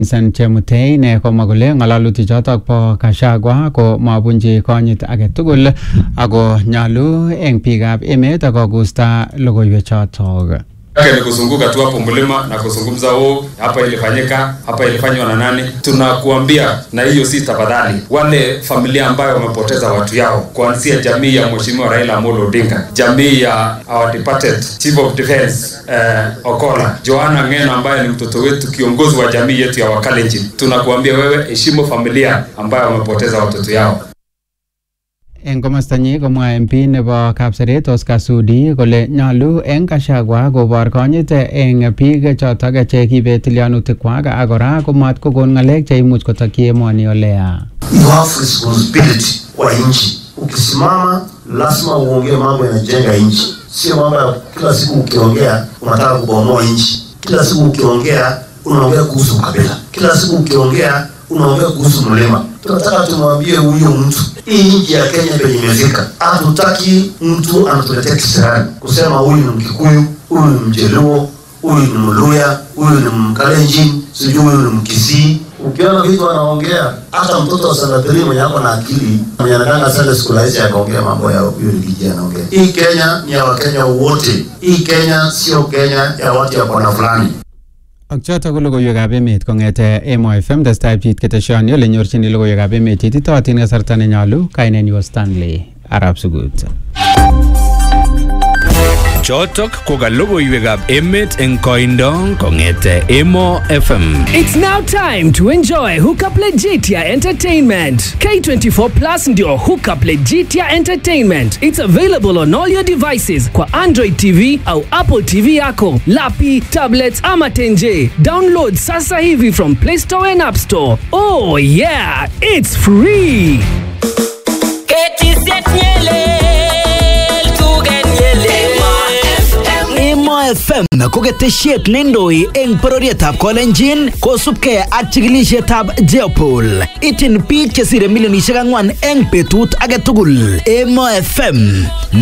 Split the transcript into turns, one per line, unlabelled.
San Chemutei ne komwa kole ng'alalutik chotok bo Gachagua ko mabunji konyit age tugul ako nyalu eng biikab emet kogusta logoiwek chotok.
yake ni kuzunguka tu hapo mlima na kuzungumza oh, hapa ilifanyika, hapa ilifanywa na nani. Tunakuambia na hiyo si tafadhali, wale familia ambayo wamepoteza watu yao, kuanzia jamii ya Mheshimiwa Raila Amolo Odinga, jamii ya our departed Chief of Defense eh, Okola, Joanna Ng'eno ambaye ni mtoto wetu, kiongozi wa jamii yetu ya Wakalenjin, tunakuambia wewe, heshimu familia ambayo wamepoteza watoto yao.
Eng komostanyi komwa MP nebo Kapseret Oscar Sudi kole nyalu eng Gachagua kobor konyit eng biik chotok che kibet tilyanutikwak ak kora komat kokon ng'alek che imuch kotokyi emoni oleya.
you have responsibility kwa nchi. Ukisimama lazima uongee mambo yanajenga nchi, sio mambo ya kila siku ukiongea unataka kubomoa nchi. Kila siku ukiongea unaongea kuhusu ukabila, kila siku ukiongea unaongea kuhusu mlima. Tunataka tumwambie huyo mtu, hii nchi ya Kenya penye imefika, hatutaki mtu anatuletea kisirani kusema huyu ni Mkikuyu, huyu ni Mjaluo, huyu ni Mluya, huyu ni Mkalenjin, sijui huyu ni Mkisii. Ukiona vitu anaongea, hata mtoto wa sanadhiri mwenye ako na akili mwenye anakanga Sunday school haisi akaongea mambo ya huyu ni kijana anaongea. Hii Kenya ni ya Wakenya wote. Hii Kenya sio Kenya ya watu ya kona fulani.
Ak chotok ko logoiwekab emet kong'ete Emo FM testai pchit keteshoni ole nyorchini logoiwekab emet cheititootin kasarta nenyolu kainenyu Stanley Arab Sugut.
Chotok ko ka logoiwekab emet eng koindo kong'ete Emo FM.
It's now time to enjoy Hookup Legitia Entertainment. K24 Plus ndio Hookup Legitia Entertainment. It's available on all your devices kwa Android TV au Apple TV yako, lapi, tablets ama tenje. Download sasa hivi from Play Store and App Store. Oh yeah, it's free.
Emo FM ko ketesiet neindoi eng bororietab Kolenjin kosubkei ak chikilisietab Jeopol. Ityin biik chesire milionisiek ang'wan eng betut age tugul. Emo FM